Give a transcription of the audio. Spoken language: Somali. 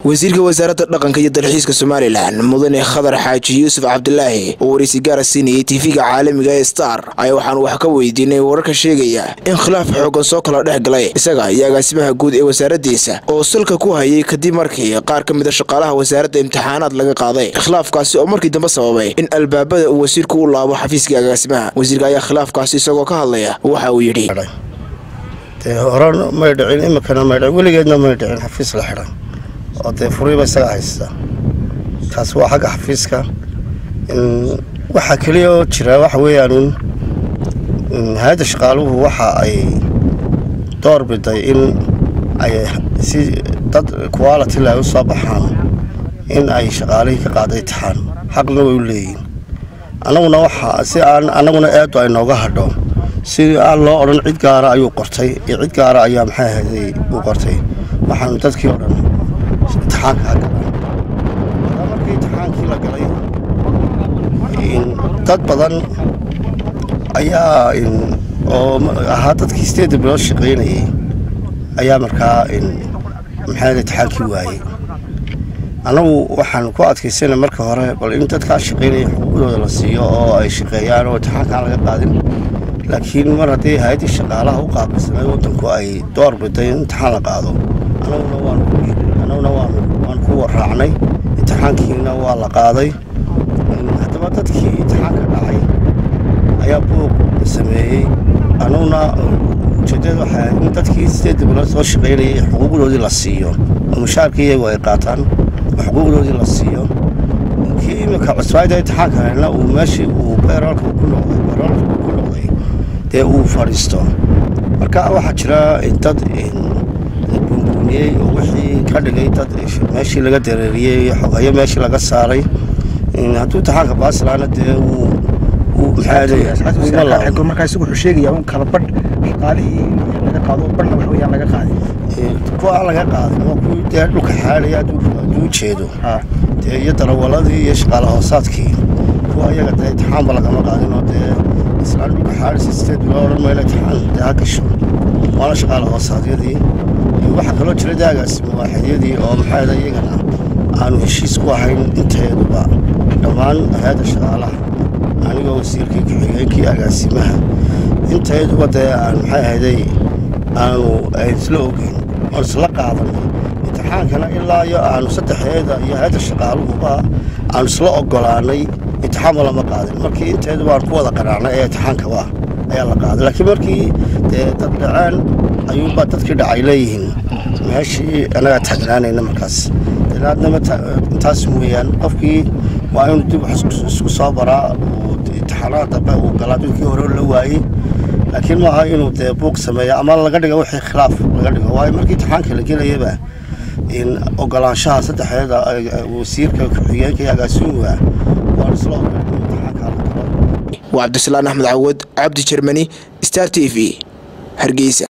wasiirka wasaaradda dhaqanka iyo dalxiiska somalilan mudane khadar xaaji yuusuf cabdilaahi oo waraysi gaara siinayay tv-ga caalamiga ee star ayaa waxaanu wax ka weydiinay wararka sheegaya in khilaaf xoogan soo kala dhex galay isaga iyo agaasimaha guud ee wasaaraddiisa oo salka ku hayay kadib markii qaar ka mid a shaqaalaha wasaaradda imtixaanaad laga qaaday khilaafkaasi oo markii dambe sababay in albaabada uu wasiirku u laabo xafiiskii agaasimaha wasiirka ayaa khilaafkaasi isagoo ka hadlaya waxa uu yidhi hore may dhicin iminkana may dhicin weligeedna may dhicin xafiis la xidhan oo dee furiiba isaga haysta taas waa xagga xafiiska waxaa keliya oo jira waxa weeyaan hay-adda shaqaaluhu waxa ay door biday in ay si dad quality le ay u soo baxaan in ay shaqaalihii ka qaada itixaan xaqna way u leeyihin annaguna waxa si aan annaguna eedu ay nooga hadho si aan loo odhan cid gaara ayuu qortay iyo cid gaara ayaa maxay ahayday uu qortay waxaanu dadkii o dhan itixaanka ha galan markii itixaankii la galay dad badan ayaa oo ahaa dadkii sideedda bilood shaqaynayay ayaa markaa maxay itixaankii waayey annagu waxaan ku adkaysana marka hore bal in dadkaa shaqaynaya xuquuqdooda la siiyo oo ay shaqeeyaan oo itixaankaan laga qaadin laakiin mar haddii hay-addii shaqaalaha u qaabilsamay waddanku ay door biday in imtixaan la qaado annaguna waan ku waraacnay imtixaankiina waa la qaaday haddaba dadkii imtixaanka dhacay ayaa buuq sameeyey annaguna ujeeddada waxay ahayd in dadkii sideedda bilood soo shaqaynayay xuquuqdoodii la siiyo oo mushaarkii iyagu ay qaataan oo xuquuqdoodii la siiyo kii iminka cusbaayda imtixaanka helna uu meeshii uu beeroolka ku noqday beeroolka ku noqday dee uu fadhiisto marka waxaa jira dad bunbuuniyey oo wixii ka dhigay dad meeshii laga dareeriyey xogayo meeshii laga saaray hadduu imtixaanka baasilaana dee uu markaa isagu wuxuu sheegayaa un kala badh shaqaalihii laga qaado badhna wax weeyaan laga qaaday kuwa aan laga qaadin waa kuwii dee dhulka xaadhaya hadduu jeedo dee iyo darawaladii iyo shaqaala hoosaadkii kuwa iyaga dee imtixaanba lagama qaadin oo dee islaan dhulka xaadhaysa sideed biloo odhan mayla imtixaan dee ha gasho waana shaqaala hoosaadyadii waxaa kaloo jira daagaasi mawaaxidyadii oo maxaa iyagana aanu heshiis ku ahayn inteeduba dhammaan hay-adda shaqaalaha anigoo wasiirkii ku-xigeenkii agaasimaha inteeduba dee aan maxay ahayday aanu isla ogeyn oon isla qaadanay imtixaankana ilaa iyo aanu saddexeeda iyo hay-adda shaqaaluhuba aanu isla ogolaanay imtixaanba lama qaadin markii inteeduba aan ku wada qanaacnay ee imtixaankaba ayaa la qaaday laakiin markii dee dad dhaceen ayuunbaa dadkii dhacay leeyihiin meeshii annagaa taagnaanayna markaas danaadnama intaas weeyaan qofkii waa inuu dib isku soo baraa imtixaanada dambe uu galaa dadkii hore la waayey laakiin maaha inuu dee buuq sameeya ama laga dhigo wixii khilaaf laga dhigo waayo markii imtixaanka la gelayaba in ogolaanshaha saddexeeda wasiirka ku-xigeenka iyo agaasimuga waa isla ogol in imtixaanka la galo waa cabdisalaan axmed cawad cabdi jermani star t v hargeysa